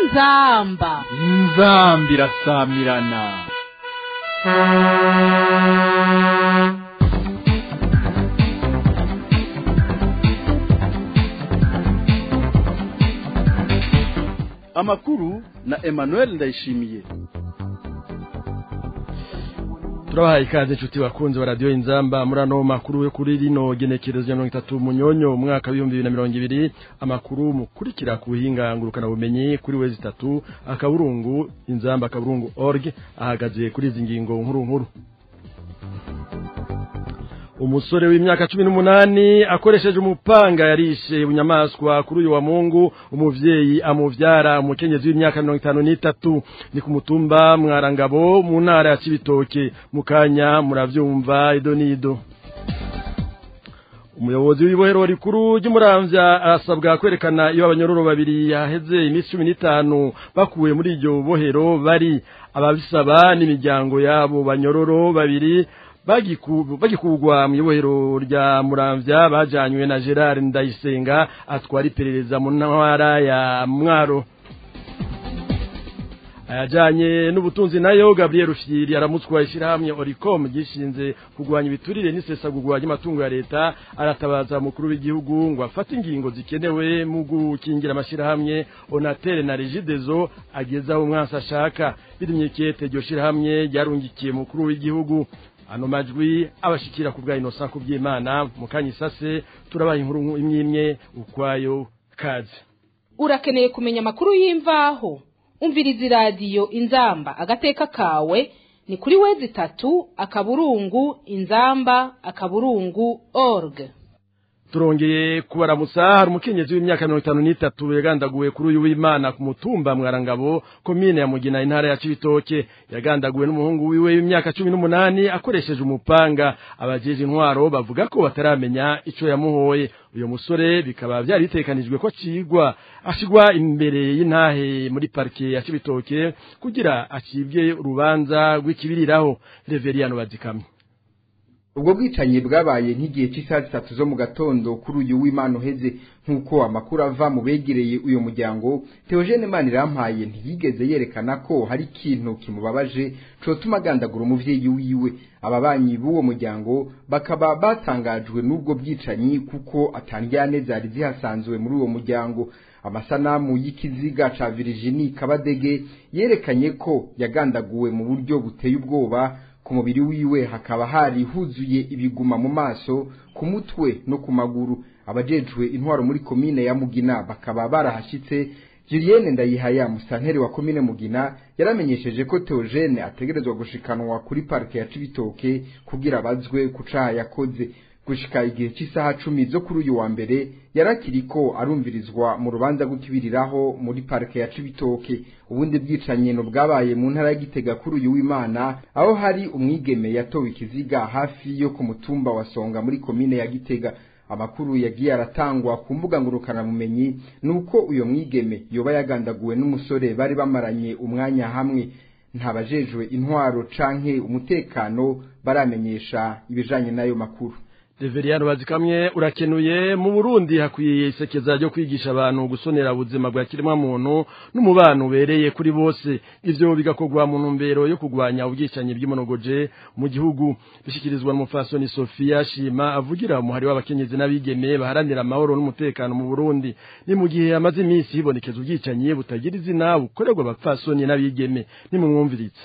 inzamba inzambi irasamirana amakuru na emmanuel ndayishimiye turabahaye ikaze inshuti bakunze wa radiyo inzamba muri ano makuru yo kuri rino genekerezo ya mirongo itatu munyonyo umwaka w'ibihumbi bibiri na mirongo ibiri amakuru mukurikira ku buhinga ngurukanabumenyi kuri wezi itatu akaburungu inzamba akaburungu org ahagaze kuri izi ngingo nkuru nkuru umusore w'imyaka cumi n'umunani akoresheje umupanga yarishe bunyamaswa kuri uyu wa mungu umuvyeyi amuvyara umukenyezi w'imyaka mirongo itanu n'itatu ni ku mutumba mwarangabo mu ntara ya cibitoke mu kanya muravyumva ido n'ido umuyobozi w'ibohero rikuru ry'umuramvya arasabwa kwerekana iyo abanyororo babiri yaheze iminsi cumi n'itanu bakuwe muri iryo bohero bari ababisaba n'imiryango yabo banyororo babiri bagikugwa mu ibohero rya muramvya bajanywe na gerard ndayisenga atwara iperereza mu ntara ya mwaro ayajanye n'ubutunzi nayo gabriel rufyiri aramutswa ishyirahamwe oricom gishinze kurwanya ibiturire n'isesagurwa ry'amatungo ya leta aratabaza mukuru w'igihugu ngo afate ingingo zikenewe mu gukingira amashyirahamwe onatere na regidezo agezaho umwansi ashaka birimye kete iryo shyirahamwe ryarungikiye mukuru w'igihugu ano majwi abashikira ku bwa Innocent kubyimana mukanye isase turabaha inkuru imwe imwe ukwayo kaze urakeneye kumenya amakuru y'imvaho umviriza iradiyo inzamba agateka kawe ni kuri wezi itatu akaburungu inzamba akaburungu org turongeye kubaramutsa hari umukenyezi w'imyaka mirongo itanu n'itatu yagandaguwe kuri uyu w'imana ku mutumba mwarangabo komine ya mugina intara ya cibitoke yagandaguwe n'umuhungu wiwe w'imyaka cumi n'umunani akoresheje umupanga abajeje intwaro bavuga ko bataramenya ico yamuhoye uyu musore bikaba byari bitekanijwe ko acigwa ashigwa imbere y'intahe muri parike ya cibitoke kugira acibwe urubanza rw'ikibiriraho reveriyano bazikamye ubwo bwicanyi bwabaye nk'igihe cy'isaha zitatu zo mu gatondo kuri uyu w'imana uheze nk'uko amakuru ava mu begereye uyu muryango teogene manirampaye ntiyigeze yerekana ko hari ikintu kimubabaje cotuma agandagura umuvyeyi wiwe ababanyi b'uwo muryango bakaba batangajwe n'ubwo bwicanyi kuko atandyane zari zihasanzwe muri uwo muryango amasanamu y'ikiziga ca Virginie Kabadege yerekanye ko yagandaguwe mu buryo buteye ubwoba ku mubiri wiwe hakaba hari huzuye ibiguma mu maso ku mutwe no ku maguru abajejwe intwaro muri komine ya Mugina bakaba barahashitse Julienne Ndayihaya musantere wa komine Mugina yaramenyesheje ko Theogene ategerezwa gushikanwa kuri parke ya Cibitoke kugira bazwe kucaha yakoze gushika igihe cy'isaha cumi zo kuri uyu wa mbere yarakiriko arumvirizwa mu rubanza rw'ikibiriraho muri parike ya Cibitoke ubundi bwicanyi no bwabaye mu ntara ya Gitega kuri uyu w'Imana aho hari umwigeme yatowe ikiziga hafi yo ku mutumba wa Songa muri komine ya Gitega amakuru yagiye aratangwa ku mbuga ngurukana bumenyi nuko uyo mwigeme yoba yagandaguwe n'umusore bari bamaranye umwanya hamwe ntabajejwe intwaro canke umutekano baramenyesha ibijanye n'ayo makuru Reveriyano bazikamye urakenuye mu Burundi hakwiye isekeza ryo kwigisha abantu gusonera ubuzima bwa kiremwa muntu n'umubano ubereye kuri bose ivyo bigakorwa mu ntumbero yo kugwanya ubwicanyi bw'imonogoje mu gihugu bishikirizwa n'umufasoni Sofia Shima avugira umuhari w'abakenyezi n'abigeme baharanira amahoro n'umutekano mu Burundi ni mu gihe amaze iminsi hibonekeza ubwicanyi butagira izina bukorerwa abapfasoni n'abigeme nimumwumviritse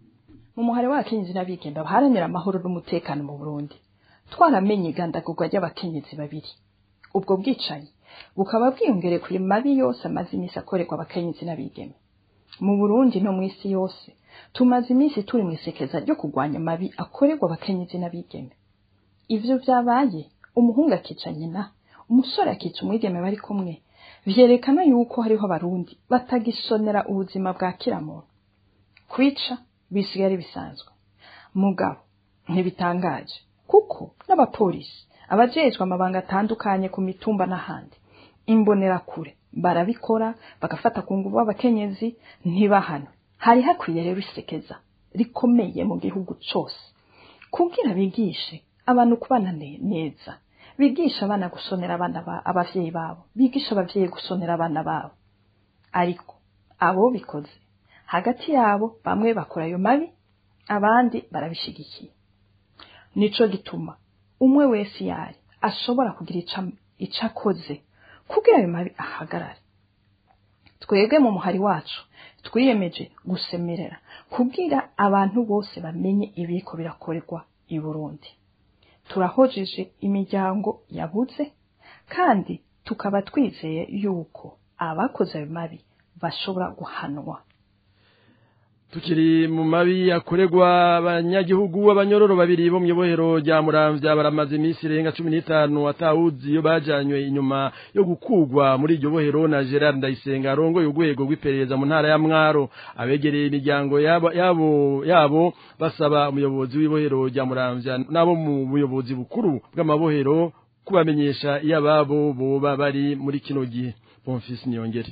mu muhari w'abakenyezi n'abigeme baharanira amahoro n'umutekano mu Burundi twaramenye igandagurwa ry'abakenyezi babiri ubwo bwicanyi bukaba bwiyongereye kuri mabi yose amaze iminsi akorerwa abakenyezi n'abigeme mu burundi no mu isi yose tumaze iminsi turi mu isekeza ryo kurwanya mabi akorerwa abakenyezi n'abigeme ivyo vyabaye umuhungu akica nyina umusore akica umwigeme bari kumwe vyerekana yuko hariho abarundi batagisonera ubuzima bwa kiramuntu kwica bisigaye bisanzwe mugabo ntibitangaje kuko n'abapolisi abajejwe amabanga atandukanye ku mitumba n'ahandi imbonerakure barabikora bagafata ku nguvu abakenyezi ntibahano hari hakwiye rero isekeza rikomeye mu gihugu cose kugira bigishe abantu kubana neza bigisha abana gusonera abana ba abavyeyi babo bigisha abavyeyi gusonera abana babo ariko abo bikoze hagati yabo bamwe bakora ayo mabi abandi barabishigikiye nico gituma umwe wese yari ashobora kugira ico akoze kugira ayo mabi ahagarare twebwe mu muhari wacu twiyemeje gusemerera kubwira abantu bose bamenye ibiko birakorerwa i Burundi turahojeje imiryango yabuze kandi tukaba twizeye yuko abakoze ayo mabi bashobora guhanwa tukiri mu mabi akorerwa abanyagihugu abanyororo babiri bo mu ibohero rya muramvya baramaze iminsi irenga cumi n'itanu atawuzi iyo bajanywe inyuma yo gukugwa muri iryo bohero na gerard ndayisenga arongoye urwego rw'iperereza mu ntara ya mwaro abegereye imiryango yabo yabo, yabo basaba umuyobozi w'ibohero rya muramvya n'abo mu buyobozi bukuru bw'amabohero kubamenyesha iyo ababo boba bari muri kino gihe bonfisi niyongere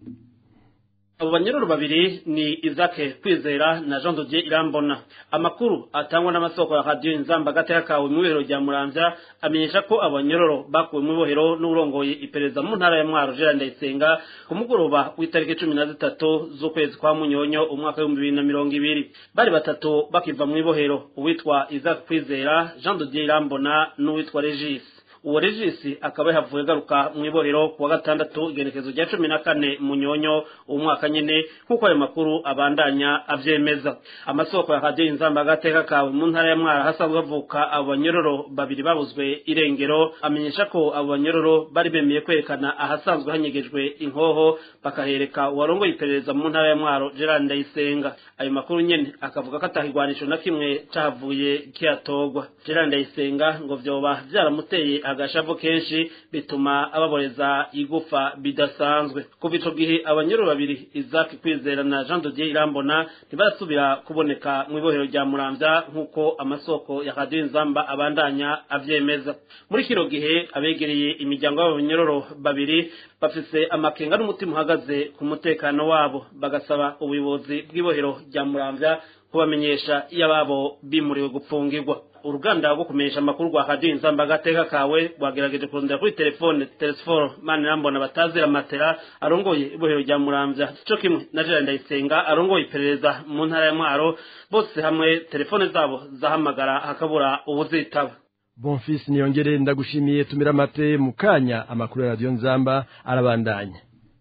abo banyururu babiri ni izake kwizera na jean dodier irambona amakuru atangwa n'amasoko ya radiyo inzamba gateka kawe mu ibohero rya muramvya amenyesha ko abanyororo bakuwe mu ibohero n'urongoye iperereza mu ntara ya mwaro gerard ndayisenga ku mugoroba w'itariki cumi na zitatu z'ukwezi kwa munyonyo umwaka w'ibihumbi bibiri na mirongo ibiri bari batatu bakiva mu ibohero uwitwa izake kwizera jean dodier irambona n'uwitwa regisi uwo regisi akaba yahavuye agaruka mu ibohero ku wa gatandatu igenekezo rya cumi na kane munyonyo uwo mwaka nyine nk'uko ayo makuru abandanya avyemeza amasoko ya radiyo inzamba agateka kawe mu ntara ya mwara hasanzwe havuka abo banyororo babiri babuzwe irengero amenyesha ko abo banyororo bari bemeye kwerekana ahasanzwe hanyegejwe inkoho bakahereka uwarongoye iperereza mu ntara ya mwaro gerard ndayisenga ayo makuru nyene akavuga ko atahigwanisho na kimwe cahavuye kiyatogwa gerard ndayisenga ngo vyoba vyaramuteye agashavu kenshi bituma ababoreza igufa bidasanzwe kuva ico gihe abanyoro babiri Isaac Kwizera na Jean Dodier Irambona ntibasubira kuboneka mu ibohero rya Muramvya nk'uko amasoko ya Radio Nzamba abandanya avyemeza muri kino gihe abegereye imiryango y'abanyororo babiri bafise amakenga n'umutima uhagaze ku mutekano wabo bagasaba ubuyobozi bw'ibohero rya Muramvya kubamenyesha iyo ababo bimuriwe gupfungirwa uruganda rwo kumenyesha amakuru rwa radiyo inzamba agateka kawe rwagerageje kurondera kuri telefone telesiforo mani rambona batazira matera arongoye ibohero rya muramvya co kimwe na gerard ndayisenga arongoye iperereza mu ntara ya mwaro bose hamwe telefone zabo zahamagara hakabura ubuzitaba bonfisi niyongere ndagushimiye tumira amate mu kanya amakuru ya radiyo nzamba arabandanya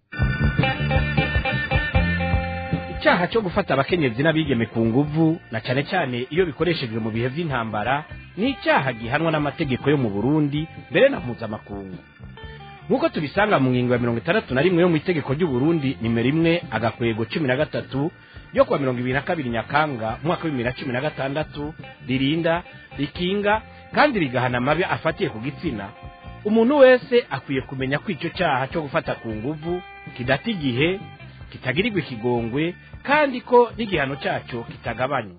icyaha cyo gufata abakenyezi n'abigeme ku nguvu na cyane cyane iyo bikoreshejwe mu bihe by'intambara ni icyaha gihanwa n'amategeko yo mu burundi mbere na mpuzamakungu nk'uko tubisanga mu ngingo ya mirongo itandatu na rimwe yo mu itegeko ry'uburundi nimero imwe agakwego cumi na gatatu yo kuwa mirongo ibiri na kabiri nyakanga umwaka w'ibibiri na cumi na gatandatu ririnda rikinga kandi rigahana amabi afatiye ku gitsina umuntu wese akwiye kumenya ko icyo cyaha cyo gufata ku nguvu kidata igihe kitagirirwa ikigongwe kandi ko n'igihano cyacyo kitagabanywa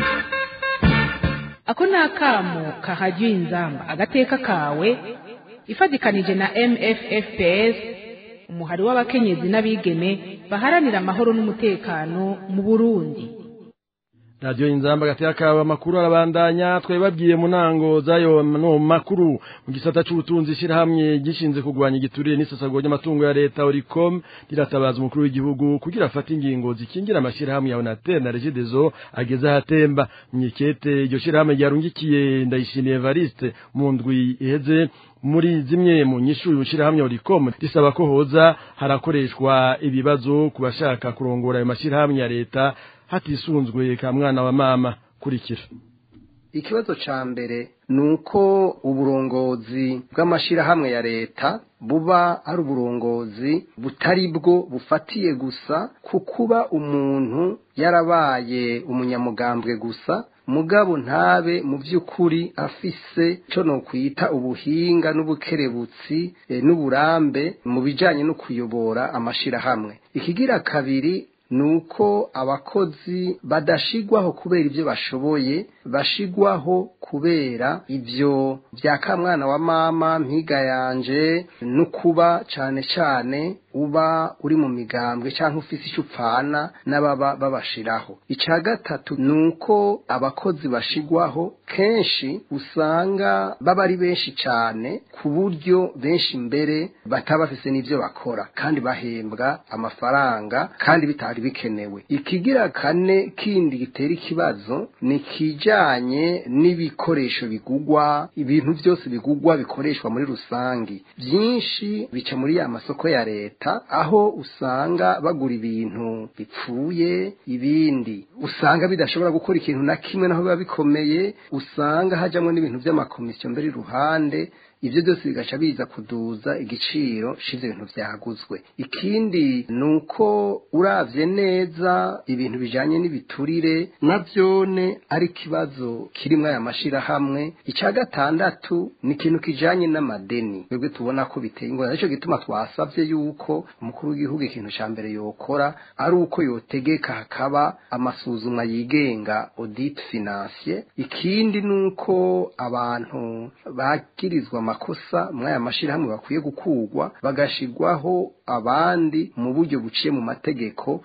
ako ni akamo kahajya inzamba agateka kawe ifatikanije na mffps umuhari w'abakenyezi n'abigeme baharanira amahoro n'umutekano mu burundi radiyo inzamba gateka kawe amakuru arabandanya twari babwiye mu ntango z'ayo no makuru mu gisata c'ubutunzi ishyirahamwe gishinzwe kurwanya igiturire n'isesagura ry'amatungo ya leta oricom riratabaza umukuru w'igihugu kugira afate ingingo zikingira amashyirahamwe ya onatel na regidezo ageze ahatemba mwikete iryo shyirahamwe ryarungikiye ndayishimiye evariste mu ndwi iheze muri zimwe mu nyishu y'ishyirahamwe oricom risaba ko hoza harakoreshwa ibibazo ku bashaka kurongora ayo mashyirahamwe ya leta hatisunzwe ka mwana wa mama kurikira ikibazo ca mbere ni uko uburongozi bw'amashirahamwe ya leta buba ari uburongozi butari bwo bufatiye gusa ku kuba umuntu yarabaye umunyamugambwe gusa mugabo ntabe mu by'ukuri afise cyo no kwita ubuhinga n'ubukerebutsi e, n'uburambe mu bijanye no kuyobora amashirahamwe ikigira kabiri ni uko abakozi badashigwaho kubera ibyo bashoboye bashigwaho kubera ibyo bya kamwana wa mama mpiga yanje no kuba cyane cyane uba uri mu migambwe cyangwa ufise icyo upfana n'ababa babashiraho icya gatatu ni uko abakozi bashigwaho kenshi usanga baba ari benshi cyane ku buryo benshi mbere bataba bafise n'ibyo bakora kandi bahembwa amafaranga kandi bitari bikenewe ikigira kane kindi gitera ikibazo ni kijanye n'ibikoresho bigugwa ibintu byose bigugwa bikoreshwa muri rusangi byinshi bica muri ya masoko ya leta aho usanga bagura ibintu bipfuye ibindi usanga bidashobora gukora ikintu na kimwe naho biba bikomeye usanga hajyamo n'ibintu by'amakomisiyo mbere iruhande ibyo byose bigaca biza kuduza igiciro cy'ibyo bintu byaguzwe ikindi ni uko uravye neza ibintu bijanye n'ibiturire navyone ari ikibazo kirimwo aya mashirahamwe icya gatandatu ni ikintu kijanye n'amadeni twebwe tubona ko biteye ingorane nicyo gituma twasavye yuko umukuru w'igihugu ikintu ca mbere yokora ari uko yotegeka hakaba amasuzumwa yigenga audit financier ikindi ni uko abantu bagirizwa amakosa muri aya mashirahamwe bakwiye gukurwa bagashirwaho abandi mu buryo buciye mu mategeko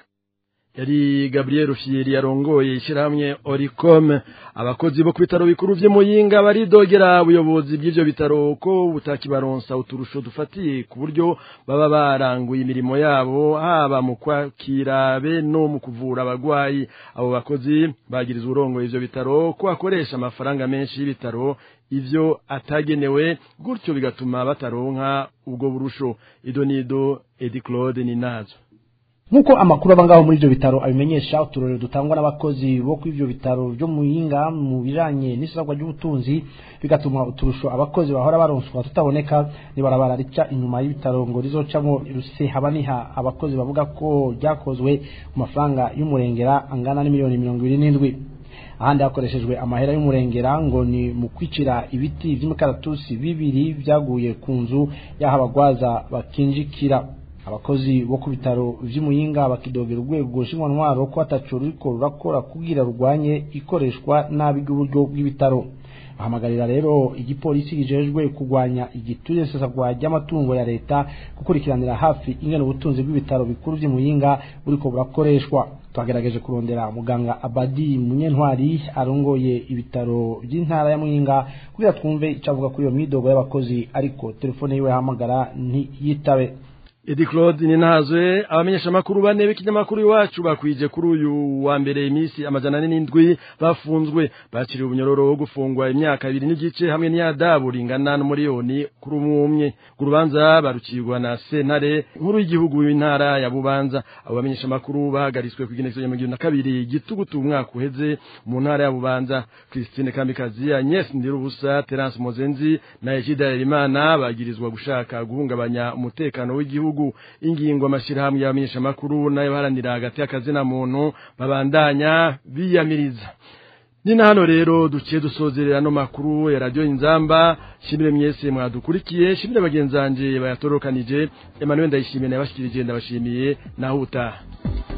yari Gabriel Fieri yarongoye ishyirahamwe Oricom abakozi bo ku bitaro bikuru by'Imuyinga baridogera ubuyobozi bw'ivyo bitaro ko butakibaronsa uturusho dufatiye ku buryo baba baranguye imirimo yabo haba mu kwakira be no mu kuvura abagwayi abo bakozi bagirizwa urongoye ivyo bitaro ko akoresha amafaranga menshi y'ibitaro ivyo atagenewe gutyo bigatuma bataronka ubwo burusho idonido Edi Claude Ninazo nk'uko amakuru aba ngaho muri ibyo bitaro abimenyesha uturorero dutangwa n'abakozi bo kuri ibyo bitaro byo mu yinga mu bijanye n'isabwa ry'ubutunzi bigatuma uturusho abakozi bahora baronswa tutaboneka nibarabara rica inyuma y'ibitaro ngo rizocamo rusehaba abakozi bavuga ko ryakozwe ku mafaranga y'umurengera angana n'imiliyoni mirongo ibiri n'indwi ahandi hakoreshejwe amahera y'umurengera ngo ni mu kwicira ibiti by'imikaratusi bibiri byaguye ku nzu y'aho abagwaza bakinjikira abakozi bo ku bitaro vy'imuyinga bakidogera urwego ntwaro ko ataco ruriko rurakora kugira rurwanye ikoreshwa nabi ry'uburyo bw'ibitaro ahamagarira rero igipolisi kijejwe kurwanya igiturire nsesagwa ry'amatungo ya leta gukurikiranira hafi ingene ubutunzi bw'ibitaro bikuru vy'imuyinga buriko burakoreshwa twagerageje kurondera muganga abadi munyentwari arongoye ibitaro by'intara ya muyinga kugira twumve ico avuga kuri iyo midogo y'abakozi ariko telefone yiwe yahamagara ntiyitabe Edi Claude ninazwe abamenyesha makuru bane b'ikinyamakuru iwacu bakwije kuri uyu wa mbere imisi amajana n'indwi bafunzwe bakiriye ubunyororo wo gufungwa imyaka ibiri n'igice hamwe n'iyadabu ringana n'umuriyoni kuri umwe urubanza barukirwa na sentare nkuru y'igihugu y'intara ya Bubanza abo bamenyesha makuru bahagaritswe ku igenekerezo ya mirongo na kabiri gitugutu umwaka uheze mu ntara ya Bubanza Christine Kamikazi Agnes Ndirubusa Terence Mozenzi na Ejida Elimana bagirizwa gushaka guhungabanya umutekano w'igihugu gihugu ingingo amashirahamwe y'abamenyesha makuru nayo baharanira hagati y'akazina muntu babandanya biyamiriza Nina hano rero duciye dusozerera no makuru ya radio Inzamba shimire mwese mwadukurikiye shimire bagenzanje bayatorokanije Emmanuel ndayishimiye nabashikirije ndabashimiye naho utaha